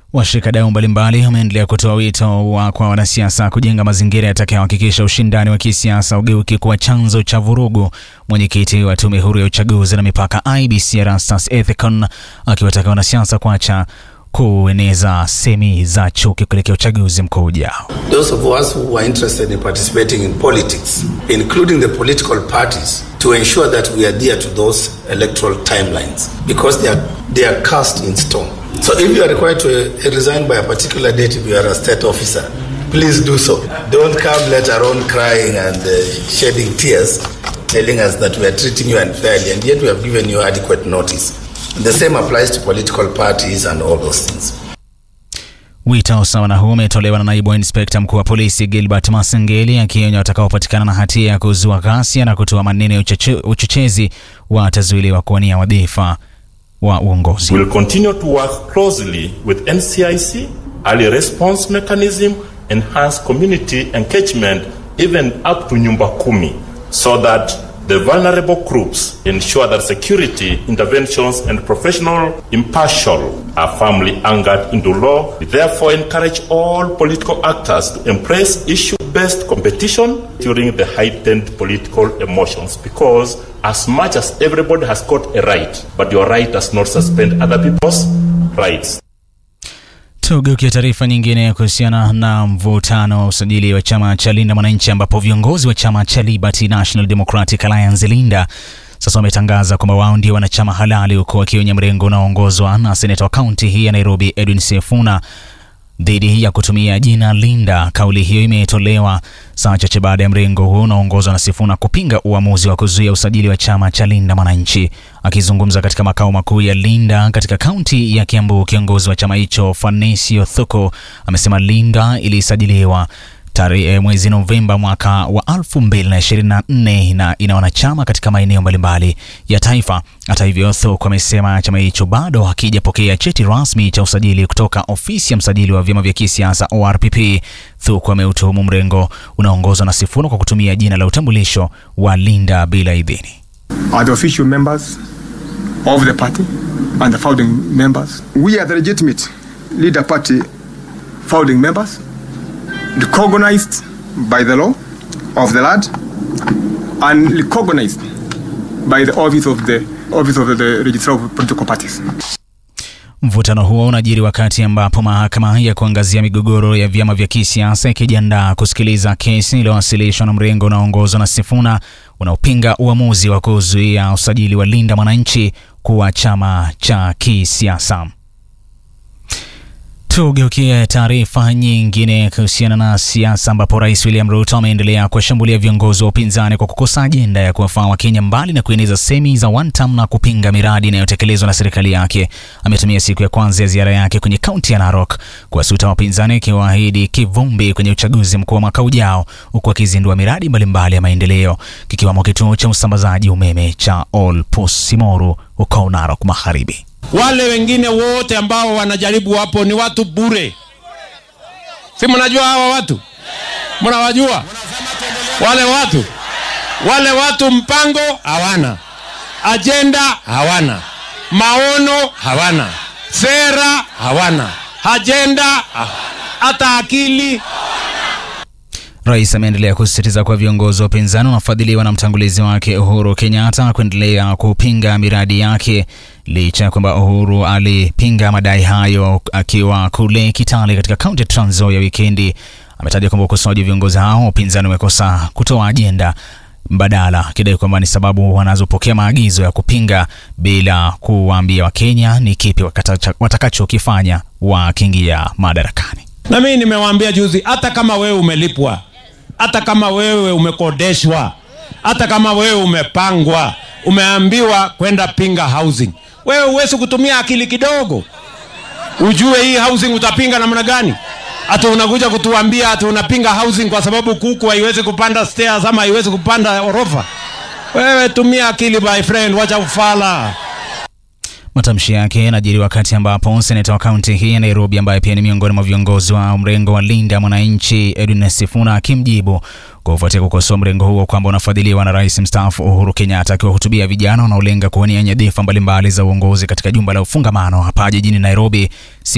Washikadau mbalimbali wameendelea kutoa wito wa kwa wanasiasa kujenga mazingira yatakayohakikisha ushindani wa kisiasa ugeuki kuwa chanzo cha vurugu. Mwenyekiti wa tume huru ya uchaguzi na mipaka IBC Erastus Ethekon akiwataka wanasiasa kuacha kueneza semi za chuki kuelekea uchaguzi mkuu ujao. Those of us who are interested in participating in politics, including the political parties, to ensure that we adhere to those electoral timelines because they are, they are cast in stone. So if you are required to uh, resign by a particular date if you are a state officer, please do so. Don't come later on crying and uh, shedding tears, telling us that we are treating you unfairly, and yet we have given you adequate notice. And the same applies to political parties and all those things. Wito sawa na huu umetolewa na naibu inspekta mkuu wa polisi Gilbert Masengeli akionya watakaopatikana na hatia ya kuzua ghasia na kutoa maneno ya uchoche- uchochezi watazuiliwa kuwania wadhifa wa uongozi. We will continue to work closely with NCIC, early response mechanism, enhance community engagement, even up to nyumba kumi, so that the vulnerable groups ensure that security interventions and professional impartial are firmly anchored into law. We therefore encourage all political actors to embrace issue-based competition during the heightened political emotions because as much as everybody has got a right, but your right does not suspend other people's rights. Tugeukia taarifa nyingine kuhusiana na mvutano wa usajili wa chama cha Linda Mwananchi, ambapo viongozi wa chama cha Liberty National Democratic Alliance Linda sasa wametangaza kwamba wao ndio wanachama halali, huku wakionya mrengo unaoongozwa na seneta wa kaunti hii ya Nairobi Edwin Sifuna dhidi ya kutumia jina Linda. Kauli hiyo imetolewa saa chache baada ya mrengo huo unaoongozwa na Sifuna kupinga uamuzi wa kuzuia usajili wa chama cha Linda Mwananchi. Akizungumza katika makao makuu ya Linda katika kaunti ya Kiambu, kiongozi wa chama hicho Fanesio Thuko amesema Linda ilisajiliwa tarehe mwezi Novemba mwaka wa 2024 na ina wanachama katika maeneo mbalimbali ya taifa. Hata hivyo, Thuku amesema chama hicho bado hakijapokea cheti rasmi cha usajili kutoka ofisi ya msajili wa vyama vya kisiasa ORPP. Thuku ameutuhumu mrengo unaoongozwa na Sifuna kwa kutumia jina la utambulisho wa Linda bila idhini. are the official members of the party and the founding members. We are the legitimate leader party founding members, recognized by the law of the land and recognized by the office of the office of the registrar of political parties. Mvutano huo unajiri wakati ambapo mahakama ya kuangazia migogoro ya vyama vya kisiasa ikijiandaa kusikiliza kesi iliyowasilishwa na mrengo unaoongozwa na Sifuna unaopinga uamuzi wa kuzuia usajili wa Linda Mwananchi kuwa chama cha kisiasa. Tugeukie taarifa nyingine kuhusiana na siasa ambapo Rais William Ruto ameendelea kuwashambulia viongozi wa upinzani kwa kukosa ajenda ya kuwafaa Wakenya mbali na kueneza semi za one term na kupinga miradi inayotekelezwa na serikali yake. Ametumia siku ya kwanza ya ziara yake kwenye kaunti ya Narok kuwasuta wapinzani, akiwaahidi kivumbi kwenye uchaguzi mkuu wa mwaka ujao, huku akizindua miradi mbalimbali ya maendeleo kikiwamo kituo cha usambazaji umeme cha Olpusimoru huko Narok Magharibi. Wale wengine wote ambao wanajaribu hapo ni watu bure, si mnajua hawa watu, mnawajua wale watu, wale watu mpango hawana, ajenda hawana, maono hawana, sera hawana, ajenda ha- hata akili Rais ameendelea kusisitiza kuwa viongozi wa upinzani wanafadhiliwa na mtangulizi wake Uhuru Kenyatta kuendelea kupinga miradi yake licha ya kwamba Uhuru alipinga madai hayo akiwa kule Kitale katika kaunti ya Trans Nzoia wikendi. Ametaja kwamba ukosoaji wa viongozi hao wa upinzani umekosa kutoa ajenda mbadala, akidai kwamba ni sababu wanazopokea maagizo ya kupinga bila kuwaambia Wakenya ni kipi wakatacha- watakachokifanya wakiingia madarakani. Na mimi nimewaambia juzi, hata kama wewe umelipwa, hata kama wewe umekodeshwa, hata kama wewe umepangwa, umeambiwa kwenda pinga housing, wewe huwezi kutumia akili kidogo ujue hii housing utapinga namna gani? Hata unakuja kutuambia hata unapinga housing kwa sababu kuku haiwezi kupanda stairs ama haiwezi kupanda orofa. Wewe tumia akili my friend, wacha ufala. Matamshi yake yanajiri wakati ambapo seneta wa kaunti hii ya Nairobi ambaye pia ni miongoni mwa viongozi wa mrengo wa Linda Mwananchi Edwin Sifuna akimjibu kufuatia kukosoa mrengo huo kwamba unafadhiliwa na rais mstaafu Uhuru Kenyatta, akiwahutubia vijana wanaolenga kuwania nyadhifa mbalimbali za uongozi katika jumba la ufungamano hapa jijini Nairobi.